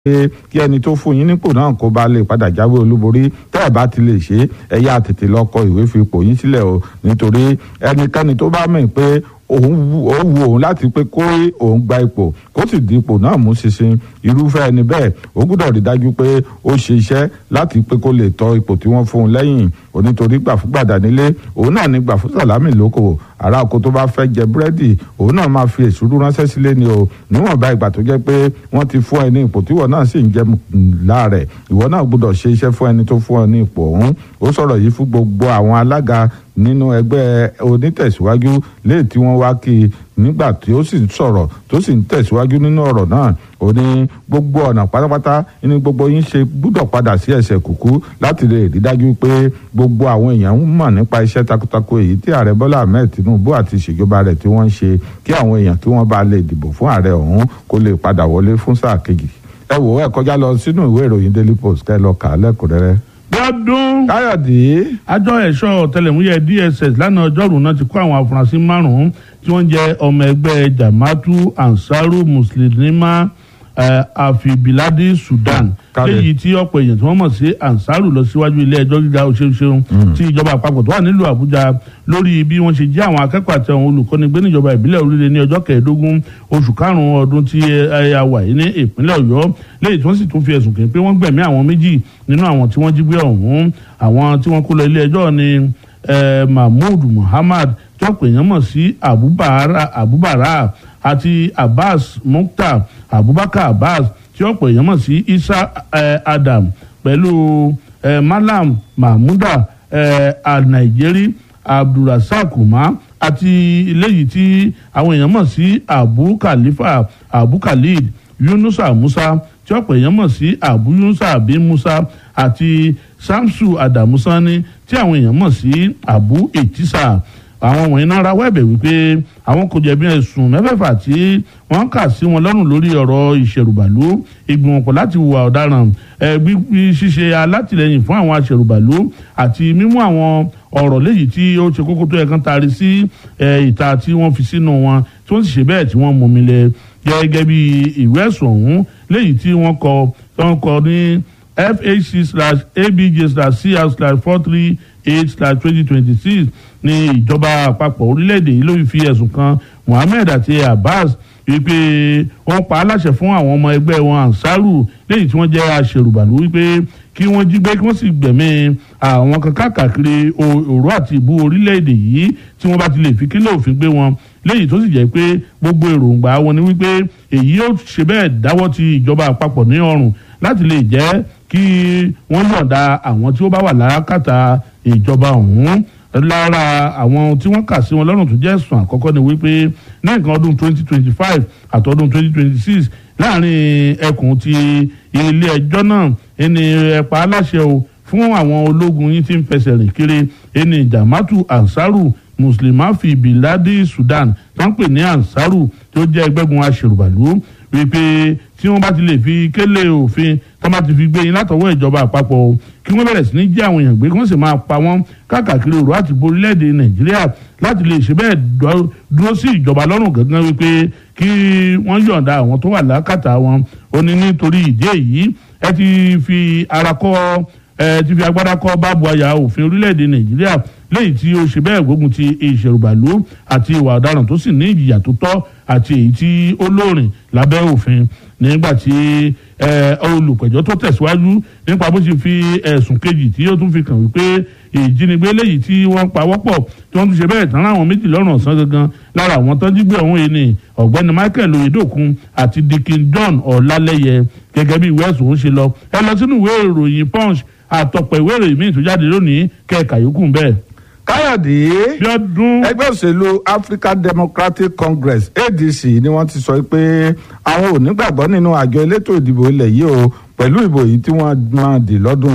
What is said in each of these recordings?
pé kí ẹni tó fún yín nípò náà kó bá lè padà jáwé olúborí tẹ́ ẹ̀ bá ti lè ṣe é ẹ yá tètè lọ kọ ìwé fi ipò yín sílẹ̀ o nítorí ẹnikẹ́ni tó bá mọ̀ pé òun wù òun láti pé kó òun gba ipò kó sì di ipò náà mú ṣinṣin irúfẹ́ ẹni bẹ́ẹ̀ ó gbọ́dọ̀ rí dájú pé ó ṣe iṣẹ́ láti pé kó lè tọ́ ipò tí wọ́n fún un lẹ́yìn onítorí gbàfúgbàdà nílé òun náà ní gbàfúsàlámì lóko ará oko tó bá fẹ́ jẹ búrẹ́dì òun náà máa fi èsúrú ránṣẹ́ sílé ni o níwọ̀nba ìgbà tó jẹ́ pé wọ́n ti fún ẹ ní ipò tí ìwọ náà sì ń jẹ láàrẹ̀ ìwọ náà gbọ́dọ̀ ṣe iṣẹ́ fún ẹni tó fún ẹ ní ipò ọ̀hún ó sọ̀rọ̀ yìí fún gbogbo àwọn alága nínú ẹgbẹ́ onítẹ̀síwájú léè tí wọ́n wá kí i nígbà tí ó sì ń sọ̀rọ̀ tó sì ń tẹ̀síwájú nínú ọ̀rọ̀ náà ó ní gbogbo ọ̀nà pátápátá ní gbogbo yín ṣe gbúdọ̀ padà sí ẹsẹ̀ kùkú láti lè rí dájú pé gbogbo àwọn èèyàn ń mọ̀ nípa iṣẹ́ takuntakun èyí tí ààrẹ bọ́lá ahmed tinubu àti ìṣèjọba rẹ̀ tí wọ́n ń ṣe kí àwọn èèyàn tí wọ́n bá lè dìbò fún ààrẹ ọ̀hún kó lè padà wọlé fún sáà kejì ẹ wò ẹ kọjá lọ sínú ìwé ìròyìn daily post kẹ́ lọ kà á lẹ́kùnrẹ́rẹ́ gbọ́dún. káyọ̀dé. àjọ ẹ̀ṣọ́ ọ̀tẹlẹ̀múyẹ́ dss lánàá ọjọ́rùú náà ti kó àwọn afurasí márùn-ún tí wọ́n jẹ́ ọmọ ẹgbẹ́ jamatu ansaru muslimima afibiladi sudan léyìí tí ọ̀pọ̀ èèyàn tí wọ́n mọ̀ sí ansaru lọ síwájú ilé ẹjọ́ gíga òṣèṣeun tí ìjọba àpapọ̀ tó wà nílùú àbújá lórí bí wọ́n ṣe jí àwọn akẹ́kọ̀ọ́ àti àwọn olùkọ́ni gbé níjọba ìbílẹ̀ orílẹ̀ ní ọjọ́ kẹẹ̀ẹ́dógún oṣù karùn-ún ọdún tí a wà yìí ní ìpínlẹ̀ ọ̀yọ́ léyìí tí wọ́n sì tún fi ẹ̀sùn kàn pé wọ́n gbẹ̀mí àwọn méjì nínú àwọn tí wọ́n jí gbé ọ̀hún àwọn tí wọ́n kó lọ ilé ẹjọ́ ni mahmood muhammad tí wọ́n pè yàn mọ̀ sí abubara àti abbas mukhtar abubakar abbas tí wọ́n pè yàn mọ̀ sí isa adam pẹ̀lú malam mahmuda al-nigeria abdulrasaq umar àti eléyìí tí àwọn èèyàn mọ̀ sí abu khalifa abu khalid yunusa musa tí ọ̀pọ̀ èèyàn mọ̀ sí abu yunusa abi musa àti samsu adamusani tí àwọn èèyàn mọ̀ sí abu etisa àwọn wọ̀nyí náà rawọ́ ẹ̀bẹ̀ wípé àwọn kò jẹ̀bi ẹ̀sùn mẹ́fẹ̀ẹ̀fà tí wọ́n kà sí wọn lọ́rùn lórí ọ̀rọ̀ ìṣẹ̀rùbàlú ìgbìmọ̀pọ̀ láti hùwà ọ̀daràn gbígbí ṣíṣe alátìlẹyìn fún àwọn aṣẹ̀rùbàlú àti mímú àwọn ọ̀rọ̀ léyìí tí ó ṣe kókó tó yẹ kán taari sí ìta tí wọ́n fi sínú wọn tí wọ́n sì ṣe bẹ́ẹ̀ tí wọ́n mú mi lẹ gẹ́gẹ́ bí ìwé ẹ̀sùn ọ̀hún léyìí tí wọ́n kọ wọ́n kọ ní fhc slash abj slash cr slash four three eight slash twenty twenty six ní ìjọba àpapọ̀ orílẹ̀-èdè yìí ló fi ẹ̀sùn kan Muhammed àti Abbas wípé wọ́n pa á láṣẹ fún àwọn ọmọ ẹgbẹ́ wọn Ansaru lẹ́yìn tí wọ́n jẹ́ aṣèrùbàlú wípé kí wọ́n jí gbé kí wọ́n sì gbẹ̀mí àwọn kan káàkiri òru àti ìbú orílẹ̀-èdè yìí tí wọ́n bá ti lè fi kílẹ̀ òfin gbé wọn léyìí tó sì jẹ́ pé gbogbo èròǹgbà wọn ni wípé èyí yóò ṣe bẹ́ẹ̀ dáwọ́ ti ìjọba àpapọ̀ ní ọrùn láti lè jẹ́ kí wọ́n yọ̀ǹda àwọn tí ó bá wà lákàtà ìjọba ọ̀hún lára àwọn tí wọ́n kà sí wọn lọ́rùn tó jẹ́ ẹ̀sùn àkọ́kọ́ ni wípé ní nǹkan ọdún 2025 àtọ́dún 2026 láàrin ẹkùn ti ilé ẹjọ́ náà ẹni ẹ̀pà aláṣẹ o fún àwọn ológun yìí tí ń fẹsẹ̀ rìn kiri ẹni jamatu ansaru muslima fi biladi sudan tó ń pè ní ansaru tó jẹ́ ẹgbẹ́gun aṣèrùbàlú wípé tí wọ́n bá ti lè fi kélé òfin tó bá ti fi gbé yín látọwọ́ ìjọba àpapọ̀ o kí wọ́n bẹ̀rẹ̀ sí ní jí àwọn èèyàn gbé kí wọ́n sì máa pa wọ́n káàkiri òru àti borílẹ̀-èdè nàìjíríà láti lè ṣe bẹ́ẹ̀ dúró sí ìjọba lọ́rùn gangan wípé kí wọ́n yọ̀ǹda àwọn tó wà lákàtà wọn ó ní nítorí ìdí èyí ẹ ti fi ara kọ́ ẹ ti fi agbára kọ́ bábu àyà òfin orílẹ̀-èdè nàìjíríà lẹ́yìn tí ó ṣe bẹ́ẹ̀ gbógun ti ìṣèrùbàlú àti ìwà ọ̀daràn tó sì ní ìjìyà tó tọ́ àti èyí tí ó lóòrìn lábẹ́ òfin nígbà tí olùpẹ̀jọ́ tó tẹ̀síwájú nípa bó ṣe fi ẹ̀sùn kejì tí ó tún fi kàn wípé ìjínigbé léyìí tí wọ́n pa wọ́pọ̀ tí wọ́n tún ṣe bẹ́ẹ̀ tán láwọn méjì lọ́rùn ọ̀sán gangan lára àwọn tó jí gbé ọ̀hún yìí ni ọ̀gbẹ́ni michael oyedokun àti dikin john ọ̀làlẹ́yẹ gẹ́gẹ́ bí ìwé ẹ̀sùn ń ṣe lọ ẹ lọ sínú ìwé ìròyìn punch àtọ̀pọ̀ ìwé ìròyìn míì tó jáde lónìí kẹ́ẹ̀ka yòókù bẹ́ẹ̀ káyọ̀dé ẹgbẹ́ òṣèlú african democratic congress adc ni wọ́n ti sọ pé àwọn ò nígbàgbọ́ nínú àjọ elétò ìdìbò ilẹ̀ yìí o pẹ̀lú ìbò yìí tí wọ́n máa dì lọ́dún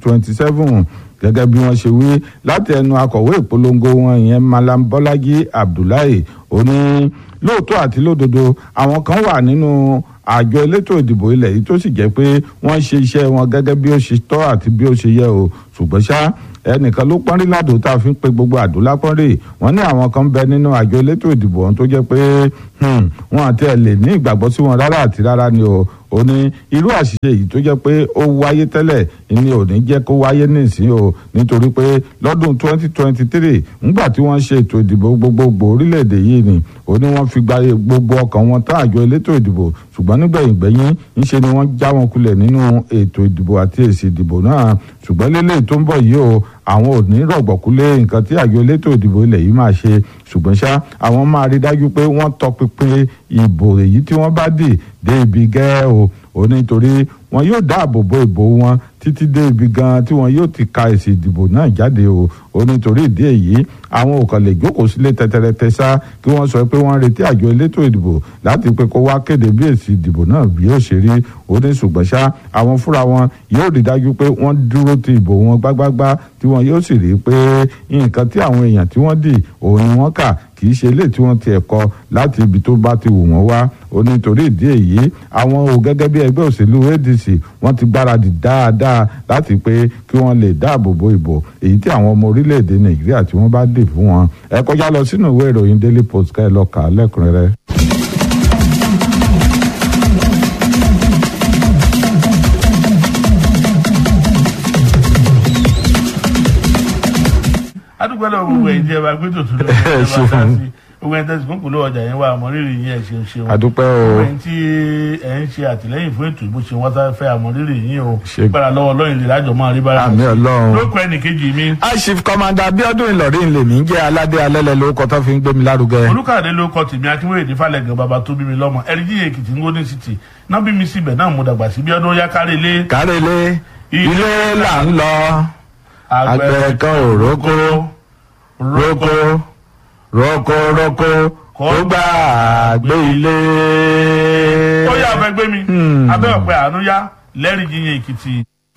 2027 gẹ́gẹ́ bí wọ́n ṣe wí láti ẹnu akọ̀wé ìpolongo wọn ìyẹn malam bọ́lájí abdullahi ó ní lóòótọ́ àti lódodo àwọn kan wà nínú àjọ elétò ìdìbò ilẹ̀ yìí tó sì jẹ́ pé wọ́n ṣe iṣẹ́ wọn gẹ́gẹ́ bí ó ṣe tọ́ àti bí ó ṣe yẹ o ṣùgbọ́n ṣá ẹnìkan ló pọ́nrí ládò tá a fi ń pe gbogbo àdó lápọ́nrí wọ́n ní àwọn kan bẹ nínú àjọ elétò ìdìbò ọ̀hún tó jẹ́ pé wọn àti ẹ̀ lè ní ìgbàgbọ́ sí wọn rárá àti rárá ni o ó ní irú àṣìṣe yìí tó jẹ́ pé ó wáyé tẹ́lẹ̀ ni ò ní jẹ́ kó wáyé nísìnyí o nítorí pé lọ́dún 2023 ńgbà tí wọ́n ṣe ètò ìdìbò gbogbogbò orílẹ̀-èdè yìí ni ó ní wọ́n fi gba gbogbo ọkàn wọn tán àjọ elétò ìdìbò ṣùgbọ́n nígbẹ̀yìn gbẹ̀yìn ńṣe ni wọ́n já wọn kulẹ̀ nínú ètò ìdìbò àti èsì ìdìbò náà ṣùgbọ́n lélẹ̀ tó ń bọ̀ yìí o àwọn ò ní rọ̀gbọ̀kúlé nǹkan tí àjọ elétò ìdìbò ilẹ̀ yìí máa ṣe ṣùgbọ́n ṣá àwọn máa rí dájú pé wọ́n tọpinpin ìbò èyí tí wọ́n bá dì dé ibi gẹ́ o ò nítorí wọn yóò dáàbò bo ìbò wọn títí dé ibi gan tí wọn yóò ti ka èsì ìdìbò náà jáde o ò nítorí ìdí èyí àwọn ò kàn lè jókòó sílé tẹtẹrẹtẹ sá kí wọ́n sọ pé wọ́n retí àjọ elétò ìdìbò láti pé kó wá kéde bí èsì ìdìbò náà bí yóò ṣe rí ó ní ṣùgbọ́n ṣá àwọn fúnra wọn yóò rí dájú pé wọ́n dúró ti ìbò wọn gbágbágbá tí wọn yóò sì rí pé nǹkan tí àwọn èèyàn tí wọ́n dì òun ni wọ́n kà kì í ṣe ilé tí wọ́n ti ẹ̀kọ́ láti ibi tó bá ti wù wọ́n wá ó ní torí ìdí èyí àwọn ò gẹ́gẹ́ bí ẹgbẹ́ òṣèlú adc wọ́n ti gbáradì dáadáa láti pé kí wọ́n lè dáàbò bo ìbò èyí tí àwọn ọmọ orílẹ̀-èdè nàìjíríà tí wọ́n bá dì fún wọn ẹ kọjá lọ sínú ìwé ìròyìn daily post ká ẹ lọ kà á lẹ́kùnrẹ́rẹ́. adúgbò lọ gbogbo ẹ̀yin tí ẹ bá gbé tòtún lórí ẹ bá dá sí gbogbo ẹ̀yin tẹsí kúnkùn ló ọjà yẹn wà àmọrírì yín ẹ ṣeun ṣeun adúpẹ́ o gbogbo ẹ̀yin tí ẹ ń ṣe àtìlẹ́yìn fún ètò ìbò ṣe wọn tá fẹ́ àmọrírì yín o Ṣe- gbára lọ́wọ́ Ọlọ́run lè lájọ máa rí bára àmì ọlọ́run. lóko ẹnìkejì mi aṣif kọmanda abiodun ìlọrin lèmi ń jẹ́ aládé alẹ́lẹ̀ lórúkọ tó fi ń gbé mi lárugẹ. olùkàdé ló kọ tèmi akínwéyè ní falẹ̀gàn bàbá tó bí mi lọ́mọ ẹ̀ríjì èkìtì ń gómìnà city náà bí mi síbẹ̀ náà mo dàgbà sí bí ọdún yá kárí ilé kárẹ́lé ilé là ń lọ àgbẹ̀ kan ò rókó rókó rókó rókó kó gbà gbé ilé. ó yà fẹ́ gbé mi abẹ́ ọ̀pẹ àánú yá lẹ́rìí yíyan èkìtì.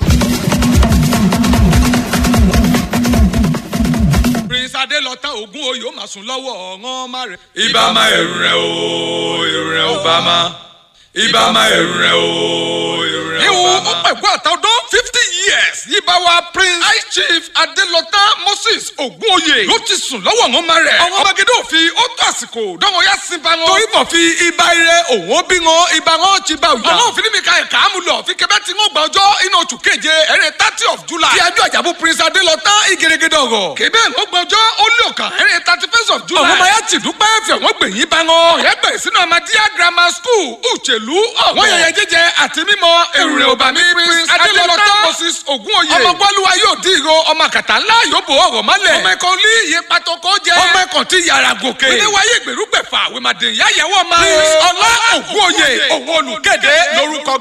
prince adelọta ogun oyè ó máa sùn lọ́wọ́ ọ̀ràn má rẹ̀. ibà máa ẹ̀rù rẹ̀ o ẹ̀rù rẹ̀ ò bá máa ibà máa ẹ̀rù rẹ̀ o ẹ̀rù rẹ̀ ò ìwọ̀n bá ó máa. pẹ̀gbọ́ àtọ́dún fifty years yíba wa prince high chief adelọta moses ogunoye ló ti sùn lọ́wọ́ ọ̀ràn má rẹ̀. ọ̀ràn magede òfin ó tó àsìkò dánwò yá sí ba wọn. torí bọ̀ fi ibà ire òun bí wọn ibà wọn ti bá òyà. ọ̀ràn òfin mi ka ẹ̀ka àmú lọ fi kẹfẹ́ tí wọ́n gba ọjọ́ inú oṣù keje ẹ̀rẹ́ thirty of july. ti ajọ́ àjàbù prince adelọta ìgèrègèdè ọ̀rọ̀. kébé wọ́n gba ọjọ́ ó lé ọ̀kan ẹ̀rẹ́ thirty first of july. ọ̀ràn mayá ti dúpẹ́ fẹ̀ wọ́n gbẹ̀yìn bá wọn. ọ̀rẹ́ bẹ̀rẹ̀ sínú amadíyà grammar school uchelu ọ̀gbọ̀n. wọ́n yẹyẹ jíjẹ àti mímọ èrè òbàmí prince adelọta moses ogunoye. ọmọ gbọ́lúwa yóò dín ìró ọmọ kàtà ńlá yóò bò ọ̀rọ̀ mọ́lẹ̀. ọmọ ẹ̀kọ́ ní iye pàtó kó jẹ. ọmọ ẹ̀kọ́ ti yàrá gòkè. ilé wáyé gbèrúgbẹ̀fà àwèmàdè ìyá yẹwọ́ ma. prince ọlá ogunoye òun olùkéde lórúkọ